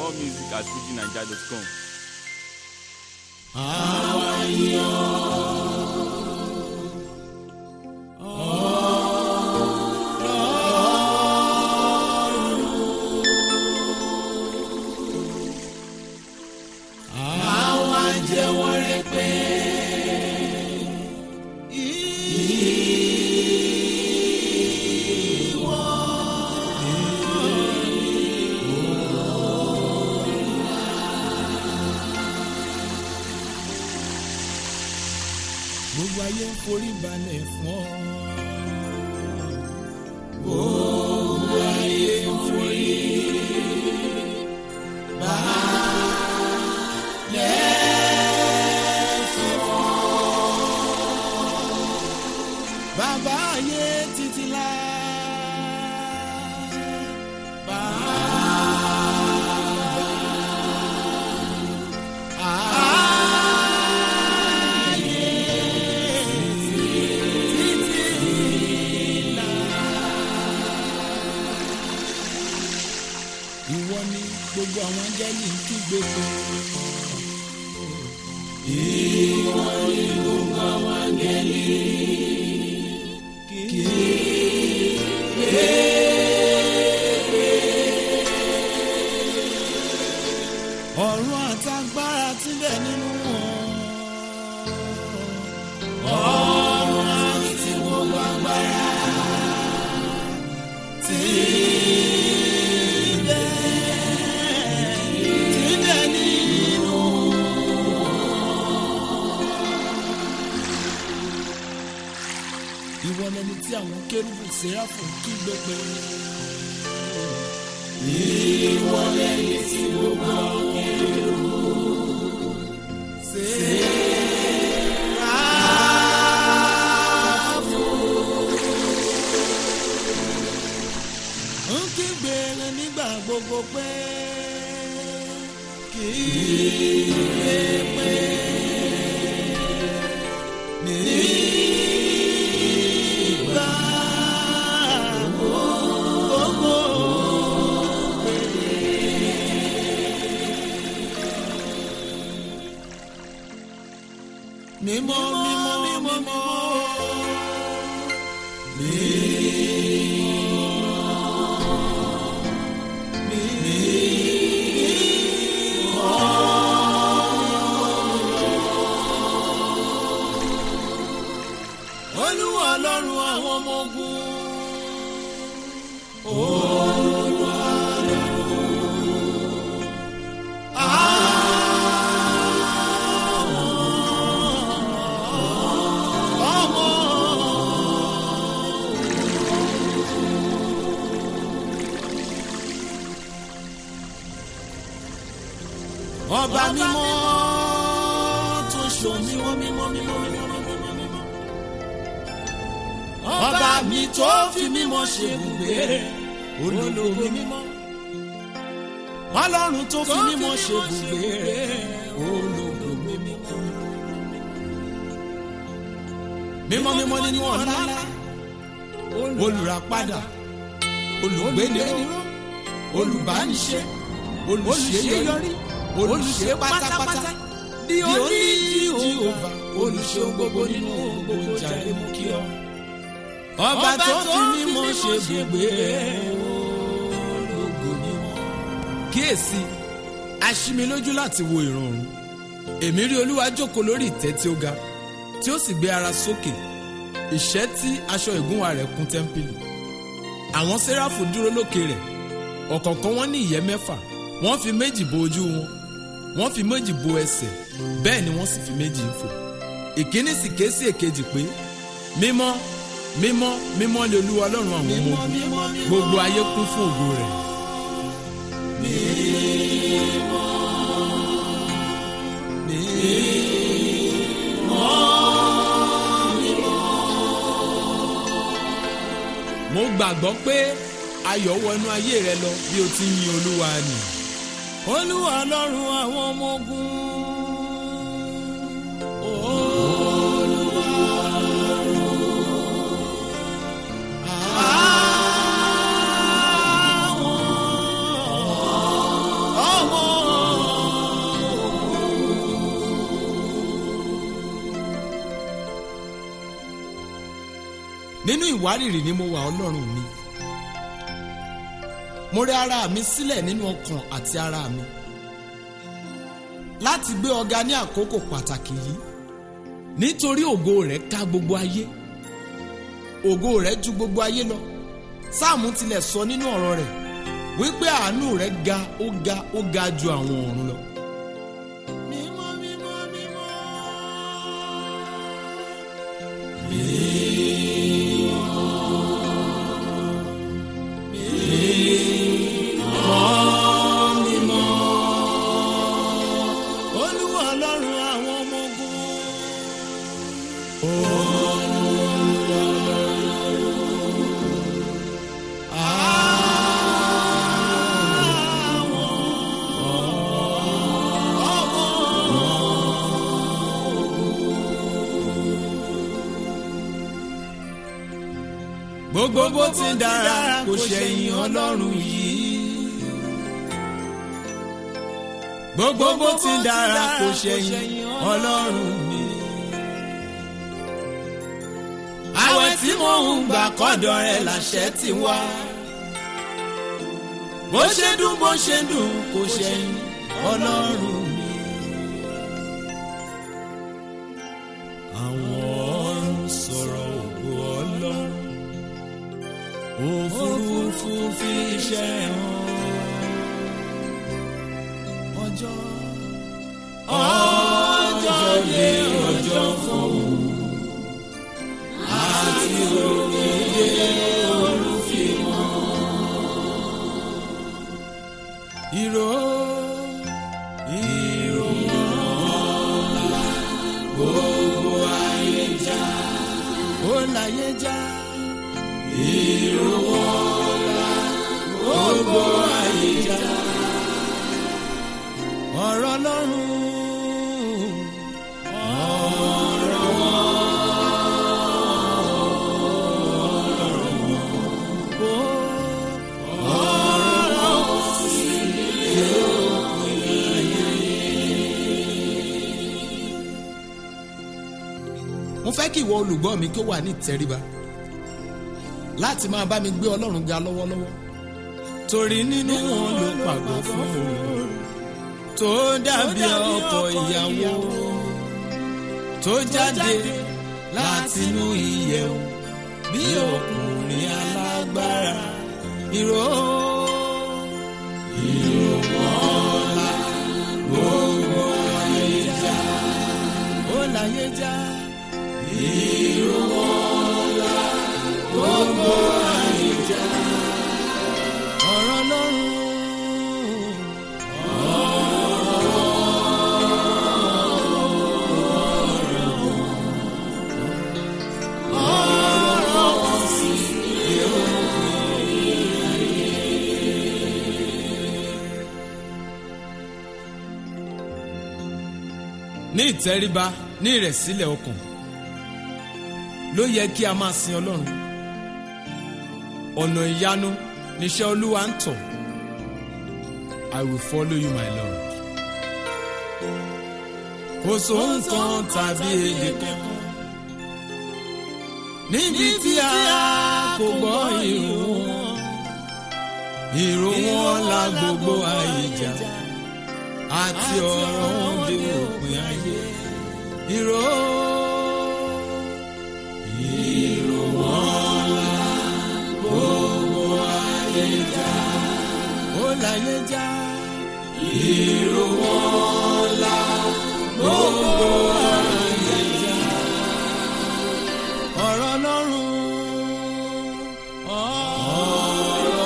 More music at fujinaija.com. àwa yọ̀ àwa jẹ́wọ́ rẹ pé ìwọ gbogbo ayé ń forí balẹ̀ fún ọ. gbogbo ayé ń forí balẹ̀ fún ọ. bàbá ayé títí la. ìwọ ni gbogbo àwọn áńgẹ́lì ń kígbe pé. ìwọ ni gbogbo àwọn áńgẹ́lì kígbe ọ̀run àtagbára tí bẹ̀ nínú wọn. ọ̀run àti gbogbo agbára tí bẹ̀ tí bẹ̀ nínú wọn. ìwọ lẹni tí àwọn kérúbù séráfù kígbe pé. ìwọ lẹni tí gbogbo àwọn kérúbù séráfù ń kígbe rẹ nígbà gbogbo pé kì í lè pé nígbà gbogbo. mímọ́ mímọ́ mímọ́ mímọ́ olúwa ọlọ́run àwọn ọmọ ogun. olúwa ọlọ́run ọmọ ọba mímọ́ tó ṣò mímọ́ mímọ́ mímọ́ mímọ́ mímọ́ mímọ́ ọba mi tó fi mímọ́ ṣe ibùgbé ológo mímọ́ ọlọ́run tó fi mímọ́ ṣe ibùgbé ológo mímọ́ mímọ́ mímọ́ nínú ọ̀la olùràpadà olùgbéni olùbániṣe olùṣeyọrí olùṣe pátápátá di oní jehova olùṣe gbogbo nínú gbogbo jàre mú kí ọ. ọba tó fi mímọ́ ṣe gbogbo ológo mímọ́. kíyèsí aṣímilójú láti wo ìrọ̀rùn èmi rí olúwa jókòó lórí ìtẹ́ tí ó ga tí ó sì gbé ara sókè ìṣẹ́ tí aṣọ ìgúnwà rẹ̀ kún tẹ́ḿpìlì àwọn séráfù dúró lókè rẹ̀ ọ̀kọ̀ọ̀kan wọn ní ìyẹ́ mẹ́fà wọ́n fi méjì bo ojú wọn wọ́n fi méjì bo ẹsẹ̀ bẹ́ẹ̀ ni wọ́n sì fi méjì ń fò ìkíní sì ké sí èkejì pé mímọ́ mímọ́ mímọ́ lé olúwa ọlọ́run àwọn ọmọ ogun gbogbo ayé kún fún ògo rẹ̀. mo gbàgbọ́ pé ayọ̀ wọnú ayé rẹ lọ bí o ti ń yin olúwa nì. olúwa ọlọ́run àwọn ọmọ ogun. àwọn ọmọ nínú ìwárìrì ni mo wà ọlọ́run mi mo rẹ ara mi sílẹ̀ nínú ọkàn àti ara mi láti gbé ọ̀gá ní àkókò pàtàkì yìí nítorí ògo rẹ̀ ká gbogbo ayé ògo rẹ̀ ju gbogbo ayé lọ sáàmù tilẹ̀ sọ nínú ọ̀rọ̀ rẹ̀ wípé àánú rẹ̀ ga ó ga ó ga ju àwọn ọ̀run lọ. mímọ́ mímọ́ mímọ́. olúwa ọlọ́run àwọn ọmọ ogun. gbogbo bó ti ń dára kò ṣẹ̀yìn ọlọ́run yìí. gbogbo bó ti ń dára kò ṣẹ̀yìn ọlọ́run mi. àwẹ̀ tí mò ń gbà kọ́dọ̀ rẹ̀ làṣẹ ti wá. bó ṣe dùn bó ṣe dùn kò ṣẹ̀yìn ọlọ́run mi. àwọn ọ̀run sọ̀rọ̀ ògo ọlọ́run òfurufú fi iṣẹ́ hàn ọjọ́ ọjọ́ dé ọjọ́ fún àti òkèdè olùfimọ́ ìró ìró mọ́lá gbogbo ayé já ó láyé já ìrọ̀wọ́lá gbogbo àyíká ọ̀rọ̀ lọ́rùn ọ̀rọ̀ ọ̀rọ̀ sí òpin ayé. mo fẹ́ kí ìwọ olùgbọ́ mi kí ó wà ní ìtẹríba láti máa bá mi gbé ọlọ́run ga lọ́wọ́lọ́wọ́ torí nínú wọn ló pàgọ́ fún òun tó dàbí ọkọ ìyàwó tó jáde látinú ìyẹ̀wò bí ọkùnrin alágbára ìró ìró mọ́lá gbogbo ayé já ó láyé já ìró mọ́lá gbogbo àyíjà ọ̀rọ̀ lọ́rùn. ní ìtẹríba ní ìrẹ̀sílẹ̀ ọkàn ló yẹ kí a máa sin ọlọ́run ọ̀nà ìyanu níṣẹ́ olúwa ń tọ̀ I will follow you my Lord. kò sóhun kan tàbí èdè kankan níbi tí a kò gbọ́ ìró wọn ìró wọn la gbogbo àyíjà àti ọ̀rọ̀ wọn dé òpin ayé ìró. ìró wọn la gbogbo ayé já ó láyé já ìró wọn la gbogbo ayé já ọ̀rọ̀ lọ́rùn ọ̀rọ̀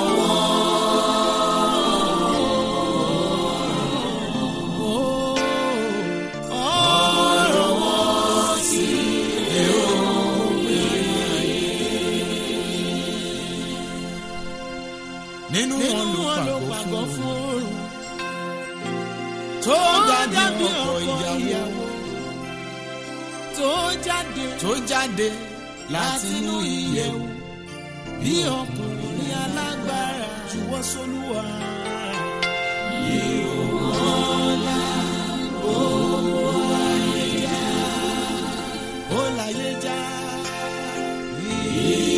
wọn ọ̀rọ̀ wọn sí èrò nínú wọn ló pàgọ́ fún oorun tó dàbí ọkọ ìyàwó tó jáde tó jáde látinú ìyẹ̀wò bí ọkùnrin alágbára juwọ́ sólúwa. ìrọ̀lá gbogbo ayé já ó láyé já.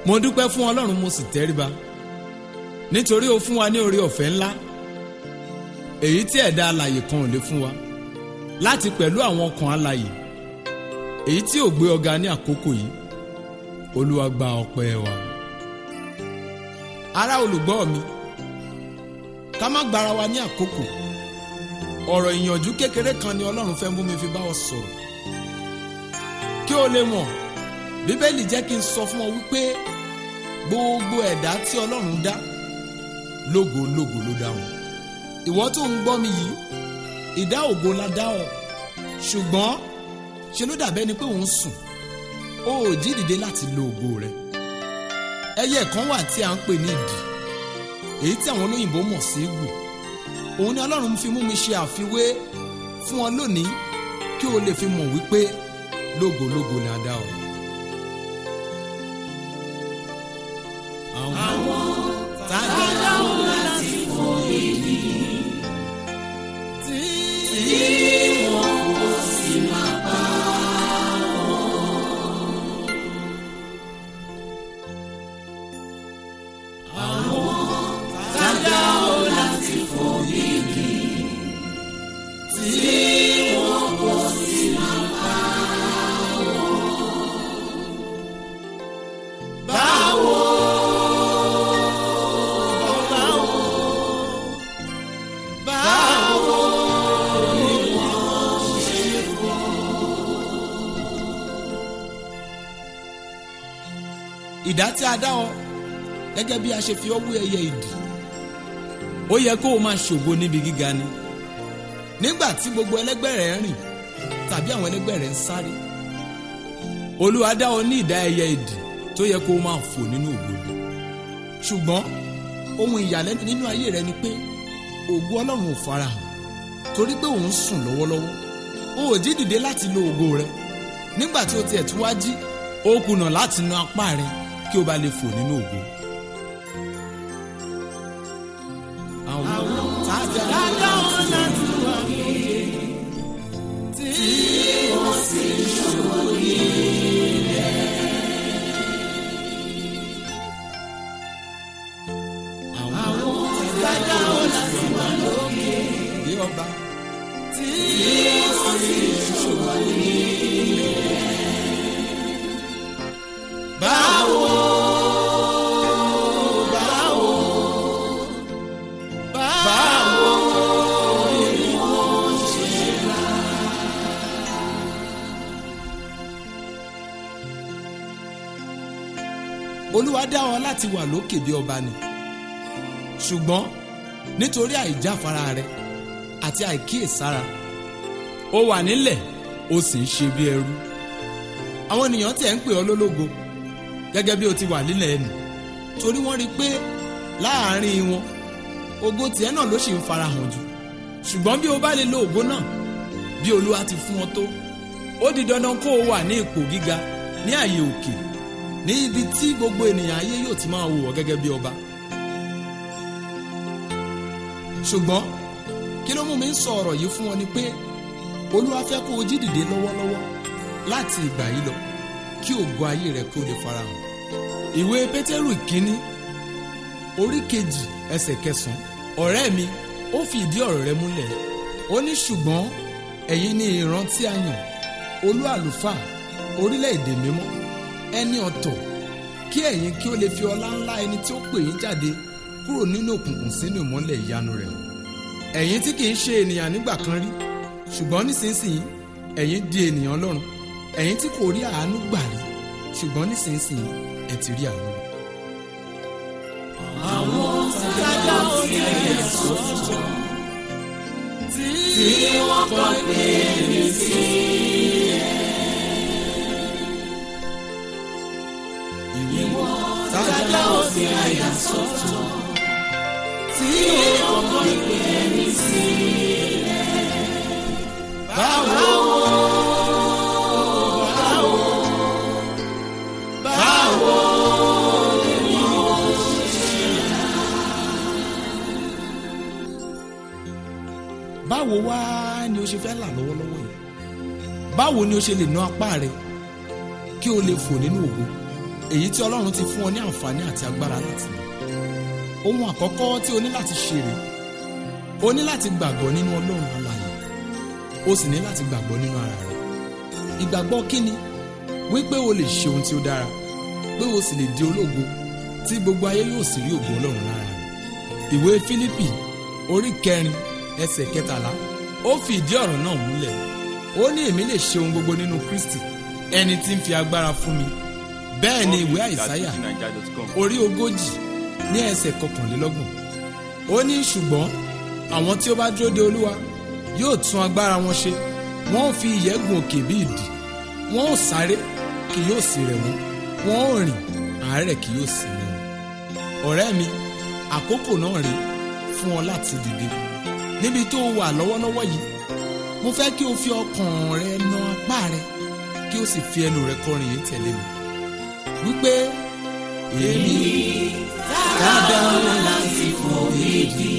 mo dúpẹ́ fún ọlọ́run mo sì tẹríba nítorí ó fún wa ní oore ọ̀fẹ́ ńlá èyí tí ẹ̀dá alàyè kan ò lè fún wa láti pẹ̀lú àwọn ọkàn alàyè èyí tí ò gbé ọ̀gá ní àkókò yìí olúwa gba ọpẹ́ wa. ará olùgbọ́ mi ká má gbára wa ní àkókò ọ̀rọ̀ ìyànjú kékeré kan ni ọlọ́run fẹ́ mú mi fi bá ọ sọ̀rọ̀ kí o lè mọ̀ bíbélì jẹ́ kí n sọ fún ọ wípé gbogbo ẹ̀dá tí ọlọ́run dá lógo lógo ló dá wọn ìwọ tó ń gbọ́ mi yìí ìdá ògo la dá ọ ṣùgbọ́n ṣe ló dàbẹ́ ni pé òun sùn ó ò jí dìde láti lo ògo rẹ ẹyẹ kan wà tí a ń pè ní ìdì èyí tí àwọn olóyìnbó mọ̀ sí egbò òun ni ọlọ́run fi mú mi ṣe àfiwé fún ọ lónìí kí o lè fi mọ̀ wípé lógo lógo la dá ọ. àwọn tájà wọn láti fọ èyí tí wọn kò sì máa bá wọn. tájà wọn láti fọ èyí tí wọn kò sì máa bá wọn. báwo. ìdá tí a dá ọ gẹ́gẹ́ bí a ṣe fi ọ́ wé ẹyẹ ìdì ó yẹ kó o máa ṣògo níbi gíga ni nígbà tí gbogbo ẹlẹgbẹ́ rẹ̀ ń rìn tàbí àwọn ẹlẹgbẹ́ rẹ̀ ń sáré olúwa dá ọ ní ìdá ẹyẹ ìdì tó yẹ kó o máa fò nínú ògo ni ṣùgbọ́n ohun ìyàlẹ́nu nínú ayé rẹ ni pé ògo ọlọ́run ò farahàn torí pé òun sùn lọ́wọ́lọ́wọ́ o ò jí dìde láti lo ògo rẹ nígbà tí o tiẹ̀ tún wá jí ó kùnà láti na apá rẹ kí o bá lè fò nínú ògo. àwọn tájà wọn láti wà lóye tí wọ́n sì ṣòro nílẹ̀. àwọn tájà wọn láti wà lóye bí ọba tí wọ́n sì ṣòro nílẹ̀. báwo báwo báwo ni wọ́n ṣe rà. olúwa dá ọ láti wà lókè bí ọba ni ṣùgbọ́n nítorí àìjáfara rẹ àti àìkíyèsára ó wà nílẹ̀ ó sì ń ṣe bí ẹrú àwọn ènìyàn tiẹ̀ ń pè ọ́ lólógo gẹ́gẹ́ bí o ti wà nílẹ̀ ẹnu torí wọ́n rí i pé láàárín wọn ògo tiẹ̀ náà ló sì ń farahàn jù ṣùgbọ́n bí o bá lè lo ògo náà bí olúwa ti fún ọ tó ó di dandan kó o wà ní ipò gíga ní àyè òkè ní ibi tí gbogbo ènìyàn ayé yóò ti máa wò ọ́ gẹ́gẹ́ bí ọba ṣùgbọ́n kí ló mú mi ń sọ ọ̀rọ̀ yìí fún ọ ni pé olúwa fẹ́ kó o jí dìde lọ́wọ́lọ́wọ́ láti ìgbà yìí lọ kí ògo ayé rẹ kí o lè farahàn. ìwé pétérù ìkíní orí kejì ẹsẹ̀ kẹsàn-án ọ̀rẹ́ mi ó fi ìdí ọ̀rọ̀ rẹ̀ múlẹ̀ ó ní ṣùgbọ́n ẹ̀yin ni ìran tí a yàn olú àlùfáà orílẹ̀-èdè mímọ́ ẹni ọ̀tọ̀ kí ẹ̀yin kí ó lè fi ọlá ńlá ẹni tí ó pè yín jáde kúrò nínú òkùnkùn sínú ìmọ́lẹ̀ ìyanu rẹ̀ ẹ̀yin tí kìí ṣe ènìyàn nígbà kan rí ṣùgbọ́n nísinsìnyí ẹ̀yin di ènìyàn Ọlọ́run ẹ̀yin tí kò rí àánú gbà rí ṣùgbọ́n nísinsìnyí ẹ ti rí àánú. àwọn tájà ó ti ẹ̀yẹ sọ́tọ̀ tí wọ́n kọ́ pé mi sí ìwọ tájà ó ti ẹ̀yẹ sọ́tọ̀ tí wọ́n kọ́ pé mi sí báwo. báwo wá ni o ṣe fẹ́ là lọ́wọ́lọ́wọ́ yìí báwo ni o ṣe lè ná apá rẹ kí o lè fò nínú ògo èyí tí ọlọ́run ti fún ọ ní àǹfààní àti agbára láti lò ohun àkọ́kọ́ tí o ní láti ṣe rèé o ní láti gbàgbọ́ nínú ọlọ́run alààyè o sì ní láti gbàgbọ́ nínú ara rẹ ìgbàgbọ́ kíni wípé o lè ṣe ohun tí ó dára pé o sì lè di ológo tí gbogbo ayé yóò sì rí ògo ọlọ́run lára rẹ ìwé Fílípì orí kẹrin ẹsẹ̀ kẹtàlá ó fi ìdí ọ̀rọ̀ náà múlẹ̀ ó ní èmi lè ṣe ohun gbogbo nínú Kristi ẹni tí ń fi agbára fún mi bẹ́ẹ̀ ni ìwé àìsáyà orí ogójì ní ẹsẹ̀ kọkànlélọ́gbọ̀n ó ní ṣùgbọ́n àwọn tí ó bá dúró de olúwa yóò tún agbára wọn ṣe wọn ò fi ìyẹ́ gun òkè bí idì wọn ò sáré kì yóò sì rẹ̀ wọ́n wọn ò rìn àárẹ̀ kì yóò sì mú wọn. ọ̀rẹ́ mi àkókò náà rèé fún ọ láti dìde níbi tó o wà lọ́wọ́lọ́wọ́ yìí mo fẹ́ kí o fi ọkàn rẹ na apá rẹ kí o sì fi ẹnu rẹ kọrin yìí tẹ̀lé mi wípé èmi Dada wọn láti fò ìdí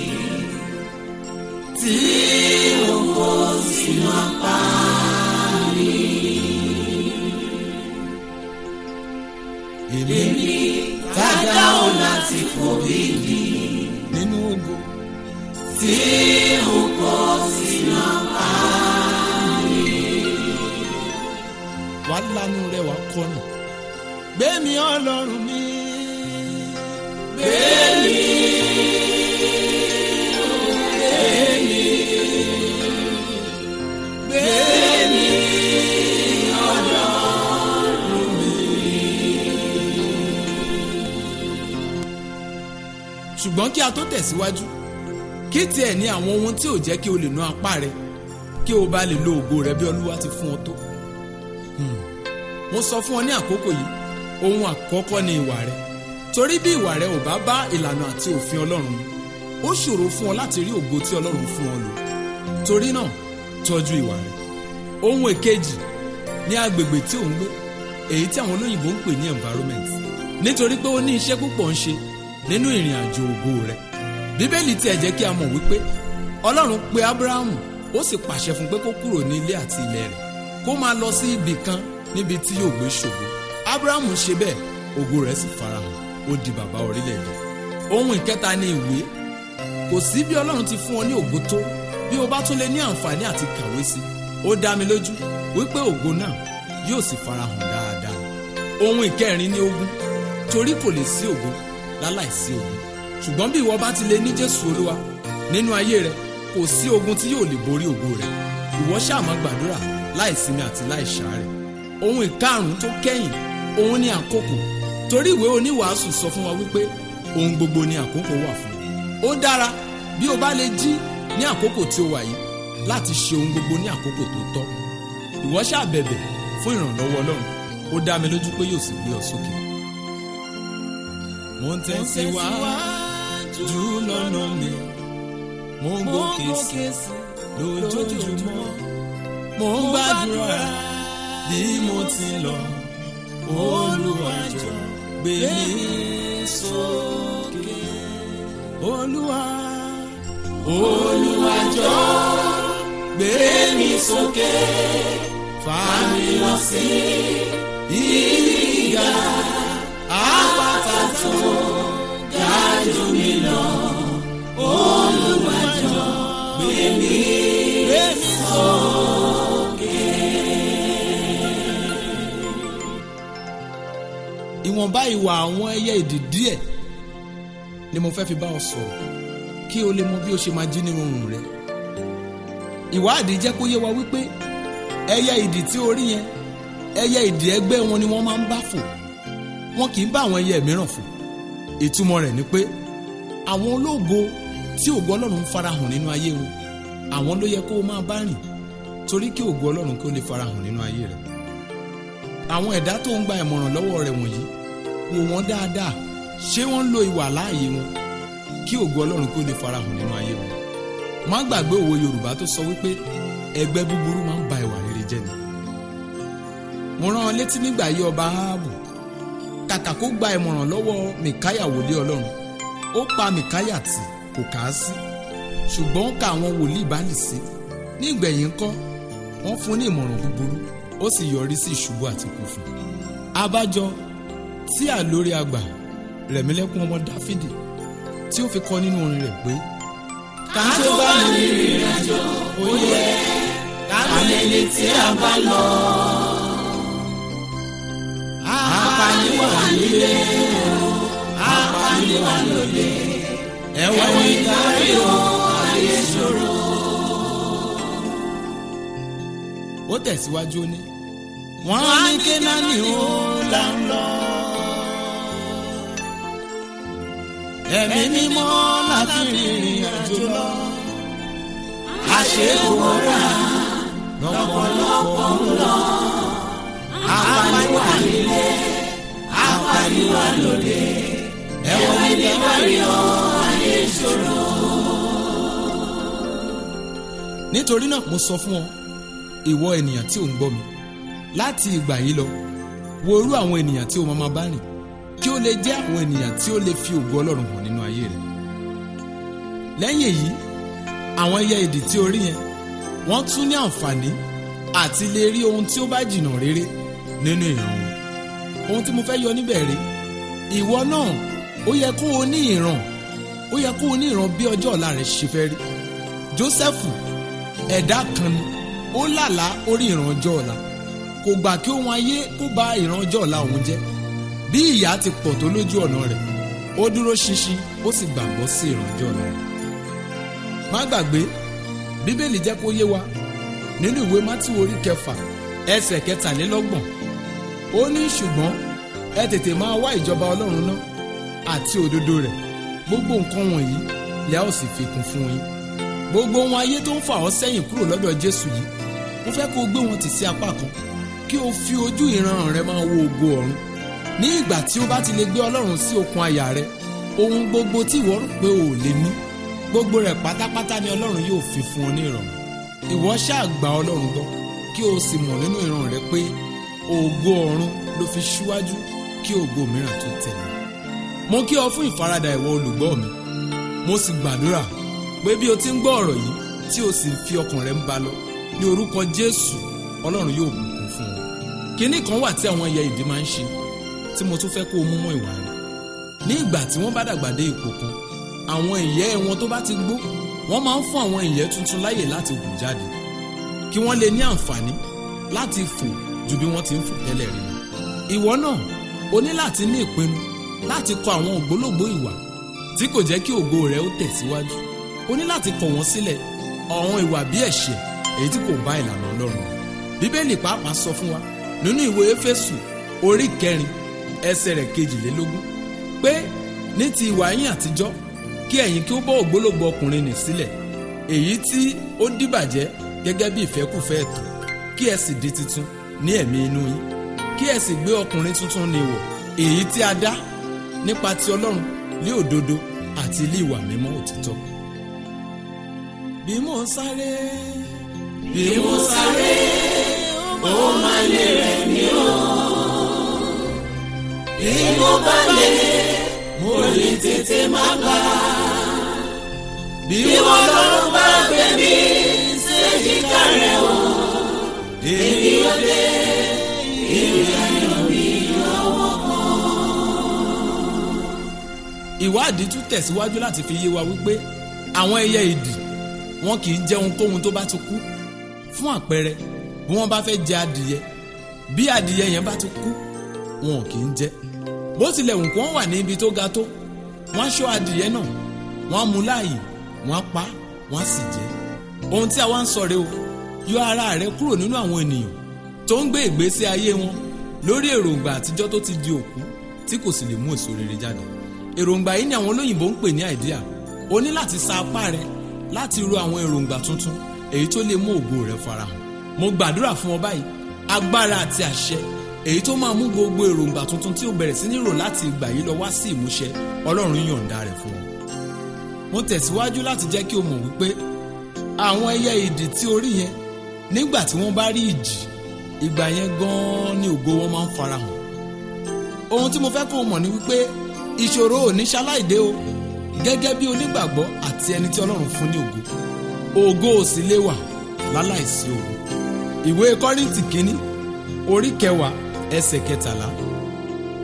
tí o kò sínú apá mi. èmi Dada wọn láti fò ìdí nínú ògo tí o kò sínú apá wà lánú rẹ wà kọrin gbẹmí Ọlọ́run mi bẹ́ẹ̀ni. Bẹ́ẹ̀ni ọ̀dọ́ ṣùgbọ́n kí a tó tẹ̀síwájú kí tiẹ̀ ní àwọn ohun tí ò jẹ́ kí o lè ná apá rẹ kí o bá lè lo ògo rẹ bí Olúwa ti fún ọ tó. Hmm. mo sọ fún ọ ní àkókò yìí ohun àkọ́kọ́ ni ìwà rẹ torí bí ìwà rẹ ò bá bá ìlànà àti òfin Ọlọ́run mu ó ṣòro fún ọ láti rí ògo tí Ọlọ́run fún ọ lò torí náà tọ́jú ìwà rẹ. ohun èkejì ní agbègbè tí ò ń gbé èyí tí àwọn olóyìnbó ń pè ní environment nítorí pé ó ní iṣẹ́ púpọ̀ ń ṣe nínú ìrìn àjò ògo rẹ bíbélì tiẹ̀ jẹ́ kí a mọ̀ wípé ọlọ́run pe abrahamu ó sì pàṣẹ fún pé kó kúrò ní ilé àti ilẹ̀ rẹ̀ kó máa lọ sí ibì kan níbi tí yóò gbé ṣògo abrahamu ṣe bẹ́ẹ̀ ògo rẹ̀ sì farahàn ó di bàbá orílẹ̀-èdè ohun ìkẹta ni ìwé kò sí bí ọlọ́run ti fún ọ ní ògo tó bí o bá tún lè ní àǹfààní àti kàwé sí ó dá mi lójú wípé ògo náà yóò sì farahàn dáadáa ohun ìkẹrin ni ogun torí kò lè sí ògo láláìsí ogun ṣùgbọ́n bí ìwọ bá ti lè ní jésù olúwa nínú ayé rẹ kò sí ogun tí yóò lè borí ògo rẹ ìwọ ṣáà máa gbàdúrà láìsinmi àti láìṣàárẹ̀ ohun ìkarùn tó kẹ́yìn òun ni àkókò torí ìwé oníwàásù sọ fún wa wípé ohun gbogbo ni àkókò wà fún ó dára bí o bá lè jí ní àkókò tí o wà yìí láti ṣe ohun gbogbo ní àkókò tó tọ́ ìwọ ṣáà bẹ̀bẹ̀ fún ìrànlọ́wọ́ ọlọ́run ó dá mi lójú pé yóò sì gbé ọ sókè mo ń tẹ̀síwájú lọ́nà mi mo ń gòkè sí lójoojúmọ́ mo ń gbàdúrà bí mo ti lọ Olúwa jọ̀ọ́ gbé mi sókè Olúwa Olúwa jọ̀ọ́ gbé mi sókè fà mi lọ sí ìgà àpáta tó ga jù mí lọ. Olúwa jọ̀ọ́ gbé mi gbé mi sókè. ìwọ̀nba ìwà àwọn ẹyẹ ìdì díẹ̀ ni mo fẹ́ fi bá ọ sọ̀rọ̀ kí o lè mọ bí o ṣe máa jí nínú oorun rẹ. ìwádìí jẹ́ kó yé wa wípé ẹyẹ ìdì tí o rí yẹn ẹyẹ ìdì ẹgbẹ́ wọn ni wọ́n máa ń bá fò wọn kì í bá àwọn ẹyẹ mìíràn fò ìtumọ̀ rẹ̀ ni pé àwọn ológo tí ògo ọlọ́run ń farahàn nínú ayé wọn àwọn ló yẹ kó o máa bá rìn torí kí ògo ọlọ́run kí ó lè farahàn nínú ayé rẹ àwọn ẹ̀dá tó ń gba ìmọ̀ràn lọ́wọ́ rẹ̀ wọ̀nyí wò wọ́n dáadáa ṣé wọ́n ń lo ìwà láàyè wọn kí ògo ọlọ́run kí ó lè farahàn nínú ayé wọn má gbàgbé òwe yorùbá tó sọ wípé ẹgbẹ́ búburú máa ń ba ìwà rere jẹ́ ni mo rán ọ létí nígbà yí ọba áhábù kàkà kó gba ìmọ̀ràn lọ́wọ́ mìkáyà wòlíì ọlọ́run ó pa mìkáyà tì kò kà á sí ṣùgbọ́n ó ka àwọn wòlíì báàlì sí ní ìgbẹ̀yìn ńkọ́ wọ́n fún ní ìmọ̀ràn búburú ó sì yọrí sí ìṣubú àti ikú fún un. abájọ tí àlórí àgbà rẹ̀mílẹ́kún ọmọ dáfídì tí ó fi kọ nínú orin rẹ̀ pé ká tó bá ní ìrìn àjò ó yẹ ká mẹ́ni tí a bá lọ. apaniwa nílé apaniwa lóde ẹ̀wọ̀n ìdarí o ayé ṣòro. ó tẹ̀síwájú ó ní wọ́n á ní kénáánì ó là ń lọ. ẹ̀mí mímọ́ la fi rìnrìn àjò lọ. àṣewòrà lọ́pọ̀lọpọ̀ ń lọ. apaniwa nílé apaniwa lóde ẹ̀wọ̀n ìdarí o ayé ṣòro. nítorí náà mo sọ fún ọ ìwọ ènìyàn tí ò ń gbọ́ mi láti ìgbà yìí lọ wo irú àwọn ènìyàn tí o máa máa bá rìn kí ó lè jẹ́ àwọn ènìyàn tí ó lè fi ògo ọlọ́run hàn nínú ayé rẹ̀ lẹ́yìn èyí àwọn ẹyẹ idì tí o rí yẹn wọ́n tún ní àǹfààní àti lè rí ohun tí ó bá jìnnà rere nínú ìran wọn ohun tí mo fẹ́ yọ níbẹ̀ rí ìwọ náà ó yẹ kó o ní ìran ó yẹ kó o ní ìran bí ọjọ́ ọ̀la rẹ̀ ṣe fẹ́ rí Jósẹ́fù ẹ̀dá kan ni ó làlá orí ìran ọjọ́ ọ̀la kò gbà kí ohun ayé kó ba ìran ọjọ́ ọ̀la òun jẹ́ bí ìyà ti pọ̀ tó lójú ọ̀nà rẹ̀ ó dúró ṣinṣin ó sì gbàgbọ́ sí ìran ọjọ́ ọ̀la rẹ̀ má gbàgbé bíbélì jẹ́ kó yé wa nínú ìwé mátí orí kẹfà ẹsẹ̀ kẹtàlélọ́gbọ̀n ó ní ṣùgbọ́n ẹ tètè máa wá ìjọba ọlọ́run náà àti òdodo rẹ̀ gbogbo nǹkan wọ̀nyí lẹ́ ó sì fi kún fún yín gbogbo ohun ayé tó ń fà ọ́ sẹ́yìn kúrò lọ́dọ̀ jésù yìí mo fẹ́ kó o gbé wọn tì sí apá kan kí o fi ojú ìran rẹ máa wo ògo ọ̀run ní ìgbà tí o bá ti lè gbé ọlọ́run sí okùn àyà rẹ ohun gbogbo tí ìwọ rò pé o ò lè ní gbogbo rẹ̀ pátápátá ni ọlọ́run yóò fi fún ọ ní ìrọ̀rùn ìwọ ṣáà gba ọlọ́run gbọ́ kí o sì mọ̀ nínú ìran rẹ pé ògo ọ̀run ló fi ṣíwájú kí ògo mìíràn tó tẹ̀lé mo kí ọ fún ìfaradà ìwọ olùgbọ́ mi mo sì gbàdúrà pé bí o ti ń gbọ́ ọ̀rọ̀ yìí tí o sì ń fi ọkàn rẹ ń bá lọ ní orúkọ jésù ọlọ́run yóò bùkún fún ọ kínní kan wà tí àwọn ẹyẹ ìdí máa ń ṣe tí mo tún fẹ́ kó o mú mọ́ ìwà rẹ ní ìgbà tí wọ́n bá dàgbà dé ipò kan àwọn ìyẹ́ wọn tó bá ti gbó wọ́n máa ń fún àwọn ìyẹ́ tuntun láyè láti hù jáde kí wọ́n lè ní àǹfààní láti fò ju bí wọ́n ti ń fò tẹ́lẹ̀ rí lọ ìwọ náà o ní láti ní ìpinnu láti kọ àwọn ògbólógbòó ìwà tí kò jẹ́ kí ògo rẹ ó tẹ̀síwájú o ní láti kọ̀ wọ́n sílẹ̀ àwọn ìwà bí ẹ̀ṣẹ̀ èyí tí kò bá ìlànà ọlọ́run bíbélì pàápàá sọ fún wa nínú ìwé éfésù orí kẹrin ẹsẹ̀ rẹ̀ kejìlélógún pé ní ti ìwà yín àtijọ́ kí ẹ̀yin kí ó bọ́ ògbólógbòó ọkùnrin nì sílẹ̀ èyí tí ó dìbàjẹ́ gẹ́gẹ́ bí ìfẹ́kùfẹ́ ẹ̀tọ́ kí ẹ sì di titun ní ẹ̀mí inú yín kí ẹ sì gbé ọkùnrin tuntun ní wọ̀ èyí tí a dá nípa ti ọlọ́run ní òdodo àti ilé ìwà mímọ́ òtítọ́ bí mo sáré bí mo sáré ó máa lè rẹ̀ mí o. bí mo bá lè mo lè tètè má gbà. bí wọ́n lọ́rùn bá gbé mi séjìká rẹ̀ o. èmi ò dé ìrìn ayọ̀ mi lọ́wọ́ kan. ìwádìí tún tẹ̀síwájú láti fi yé wa wípé àwọn ẹyẹ ìdì wọn kì í jẹ ohunkóhun tó bá ti kú fún àpẹẹrẹ bí wọ́n bá fẹ́ jẹ adìyẹ bí adìyẹ yẹn bá ti kú wọn ò kì í jẹ bó tilẹ̀ wù kó wọ́n wà ní ibi tó ga tó wọ́n á ṣọ́ adìyẹ náà wọ́n á mú láàyè wọ́n á pa wọ́n á sì jẹ ohun tí a wá ń sọ rèé o yọ ara rẹ kúrò nínú àwọn ènìyàn tó ń gbé ìgbésí ayé wọn lórí èròǹgbà àtijọ́ tó ti di òkú tí kò sì lè mú èso rere jáde èròǹgbà yìí ni àwọn olóyìnbó ń pè ní àìdíà o ní láti sa apá rẹ láti ro àwọn èròǹgbà tuntun èyí tó lè mú ògo rẹ farahàn mo gbàdúrà fún ọ báyìí agbára àti àṣẹ èyí tó máa mú gbogbo èròǹgbà tuntun tí o bẹ̀rẹ̀ sí ní rò láti ìgbà yìí lọ wá sí ìmúṣẹ ọlọ́run yọ̀ǹda rẹ̀ fún ọ. mo tẹ̀síwájú láti jẹ́ kí o mọ̀ wípé àwọn ẹyẹ idì tí o rí yẹn nígbà tí wọ́n bá rí ìjì ìgbà yẹn gan-an ni ògo wọn máa ń farahàn. ohun tí mo fẹ́ kó o mọ̀ ni wípé ìṣòro ò ní ṣaláìdé o gẹ́gẹ́ bí onígbàgbọ́ àti ẹni tí ọlọ́run fún ní ògo ògo ò sì lè wà láláìsí ògo ìwé kọ́rìntì kínní orí kẹwàá ẹsẹ̀ kẹtàlá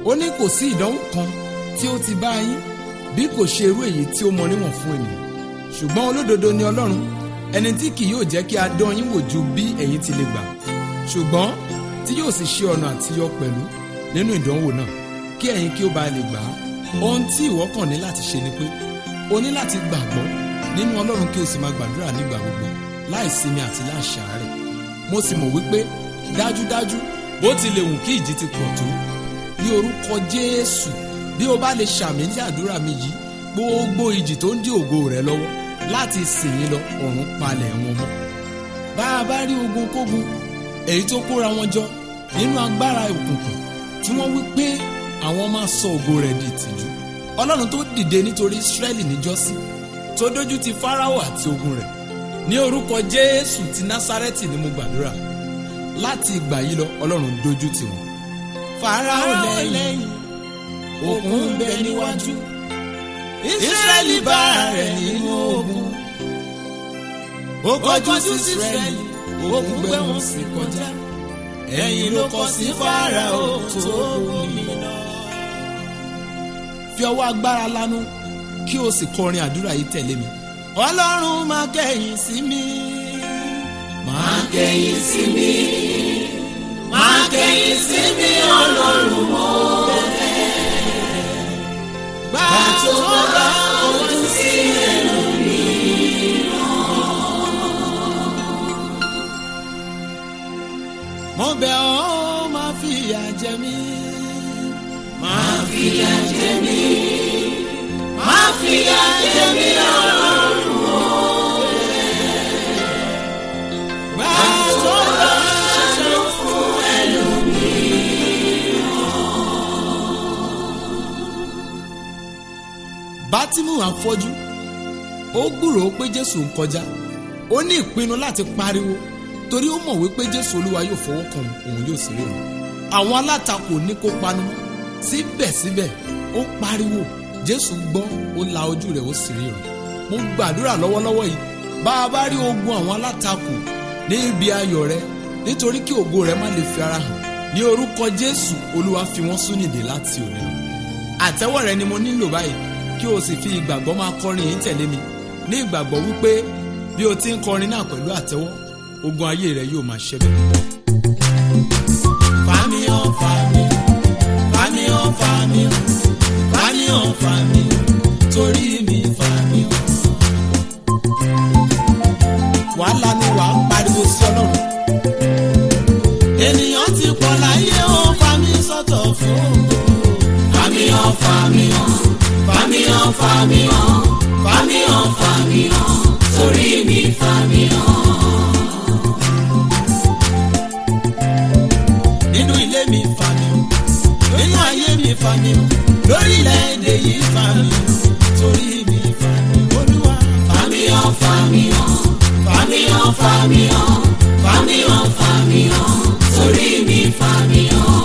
ó ní kò sí ìdánwò kan tí ó ti bá yín bí kò ṣe irú èyí tí ó mọ níwọ̀n fún ènìyàn ṣùgbọ́n olódodo ni ọlọ́run ẹni tí kì yóò jẹ́ kí a dán yín wò ju bí ẹ̀yin ti lè gbà ṣùgbọ́n tí yóò sì ṣe ọ̀nà àtiyọ pẹ̀lú nínú ìdánwò náà kí ẹ̀yin kí ó bá lè gbà á ohun tí ìwọ kàn ní láti ṣe ni pé o ní láti gbàgbọ́ nínú ọlọ́run kí o sì máa gbàdúrà nígbà gbogbo láì sinmi àti láì ṣàárẹ̀ mo sì mọ̀ wípé dájúdájú bó ti lè wù kí ìjì ti pọ̀ tó ní orúkọ jésù bí o bá lè ṣàmì ní àdúrà mi yìí gbogbo ìjì tó ń dí ògo rẹ lọ́wọ́ láti sìn yín lọ ọ̀run palẹ̀ wọn mọ́ bá a bá rí ogun kógun èyí tó kóra wọn jọ nínú agbára òkùnkùn tí wọ́n wí pé àwọn máa sọ ògo rẹ̀ di ìtìjú ọlọ́run tó dìde nítorí israẹli níjọ́sí tó dójú ti fáráò àti ogun rẹ̀ ní orúkọ jésù ti násárẹ́tì ni mo gbàdúrà láti ìgbà yìí lọ ọlọ́run dójú tì wọ́n fáráò lẹ́yìn òkun ń bẹ níwájú israẹli bá rẹ̀ nínú ogun ó kọjú sí israẹli òkun gbé wọn sí kọjá ẹ̀yìn ló kọ sí fáráò tó omi lọ. fi ọwọ́ agbára lanu kí o sì kọrin àdúrà yìí tẹ̀lé mi. ọlọ́run máa kẹ́yìn sí mi. máa kẹ́yìn sí mi máa kẹ́yìn sí mi ọlọ́run mọ́ gbà tó bá ojú sí mo bẹ̀ ọ́ máa fìyà jẹ mí. máa fìyà jẹ mí máa fìyà jẹ mí ọlọ́run mọ́ gbà tó bá ṣe fún bátímù àfọ́jú ó gbúròó pé jésù ń kọjá ó ní ìpinnu láti pariwo torí ó mọ̀ wípé jésù olúwa yóò fọwọ́ kan òun yóò sì ríran àwọn alátakò ní kó panu mọ́ síbẹ̀síbẹ̀ ó pariwo jésù gbọ́ ó la ojú rẹ̀ ó sì ríran mo gbàdúrà lọ́wọ́lọ́wọ́ yìí bá a bá rí ogun àwọn alátakò ní ibi ayọ̀ rẹ nítorí kí ògo rẹ má lè fi ara hàn ní orúkọ jésù olúwa fi wọ́n súnìdè láti òní lọ àtẹ́wọ́ rẹ ni mo nílò báyìí kí o sì fi ìgbàgbọ́ máa kọrin yìí tẹ̀lé mi ní ìgbàgbọ́ wípé bí o ti ń kọrin náà pẹ̀lú àtẹ́wọ́ ogun ayé rẹ yóò máa ṣẹ bẹ́ẹ̀. fàmí hàn fàmí fàmí hàn fàmí fàmí hàn fàmí torí mi fàmí hàn. wàhálà ni wàá pariwo sí ọlọ́run. ènìyàn ti pọ̀ láyé ó fàmí sọ́tọ̀ fún ògo. fàmí hàn fàmí hàn fàmí hàn fàmí hàn fàmí hàn fàmí hàn torí mi fàmí hàn. nínú ilé mi fàmí hàn nínú ayé mi fàmí hàn lórílẹ̀‐èdè yìí fàmí hàn torí mi fàmí hàn olúwa. fàmí hàn fàmí hàn fàmí hàn fàmí hàn fàmí hàn fàmí hàn torí mi fàmí hàn.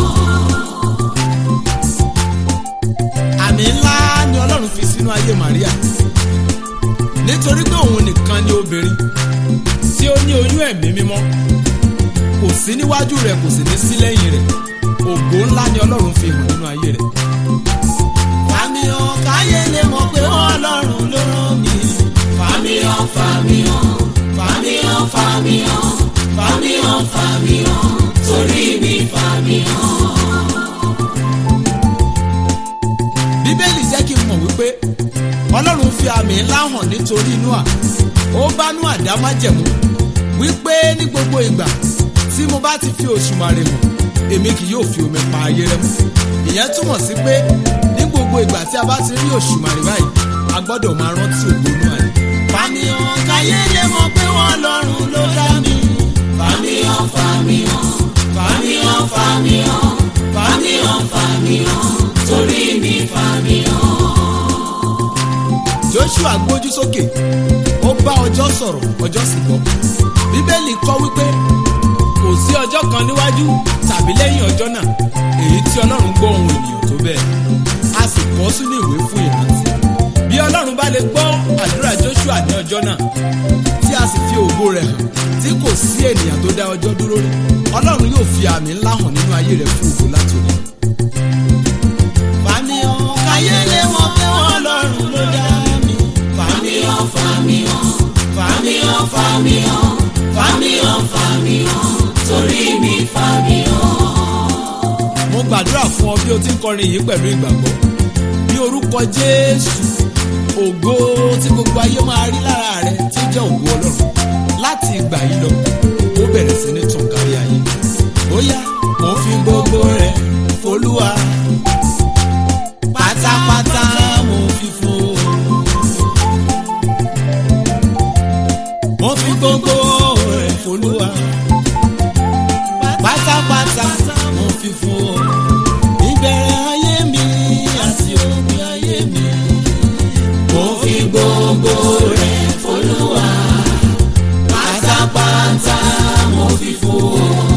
àmì ńlá ni ọlọ́run fi sínú ayé Maria nítorí pé òun nìkan ni obìnrin tí ó ní oyún ẹ̀mí mímọ́ kò sí níwájú rẹ̀ kò sì ní sí lẹ́yìn rẹ̀ ògo ńlá ni ọlọ́run fi hàn nínú ayé rẹ̀. fàmì hàn káyé lè mọ̀ pé ọlọ́run ló rán mi. fàmí hàn fàmí hàn fàmí hàn fàmí hàn fàmí hàn fàmí hàn torí mi fàmì hàn. bíbélì jẹ́ kí n mọ̀ wípé ọlọ́run fi àmì ńlá hàn nítorí Nóà ó bá Nóà dá májẹ̀mú wípé ní gbogbo ìgbà tí mo bá ti fi òṣùmàrè hàn èmi kì yóò fi omi pa ayé rẹ mọ́ ìyẹn túmọ̀ sí pé ní gbogbo ìgbà tí a bá ti rí òṣùmàrè báyìí a gbọ́dọ̀ máa rántí ògo Nóà ni. fàmì hàn káyé lè mọ̀ pé wọ́n lọ́rùn ló dá mi. fàmí hàn fàmì hàn fàmí hàn fàmí hàn fàmí hàn fàmì hàn torí mi fàmí hàn. joshua gbójú sókè ó bá ọjọ́ sọ̀rọ̀ ọjọ́ sì gbọ́ bíbélì kọ́ wípé kò sí ọjọ́ kan níwájú tàbí lẹ́yìn ọjọ́ náà èyí tí ọlọ́run gbọ́ ohùn ènìyàn tó bẹ́ẹ̀ a sì kọ sínú ìwé fún ìrántí bí ọlọ́run bá lè gbọ́ àdúrà joshua ní ọjọ́ náà tí a sì fi ògo rẹ̀ hàn tí kò sí ènìyàn tó dá ọjọ́ dúró rí ọlọ́run yóò fi àmì ńlá hàn nínú ayé rẹ̀ fún ògo láti òní lọ bí o ti ń kọrin yìí pẹ̀lú ìgbàgbọ́ bí orúkọ jésù ògo tí gbogbo ayé máa rí lára rẹ tí jẹ́ ògo ọlọ́run láti ìgbà yìí lọ ó bẹ̀rẹ̀ sí ní tàn kárí ayé ó yá mo fi gbogbo rẹ folúwa pátápátá mo fi fún mo fi gbogbo rẹ folúwa pátápátá mo fi fún ìbẹ̀rẹ̀ ayé mi àti òpin ayé mi mo fi gbogbo rẹ̀ folúwa pátápátá mo fi fún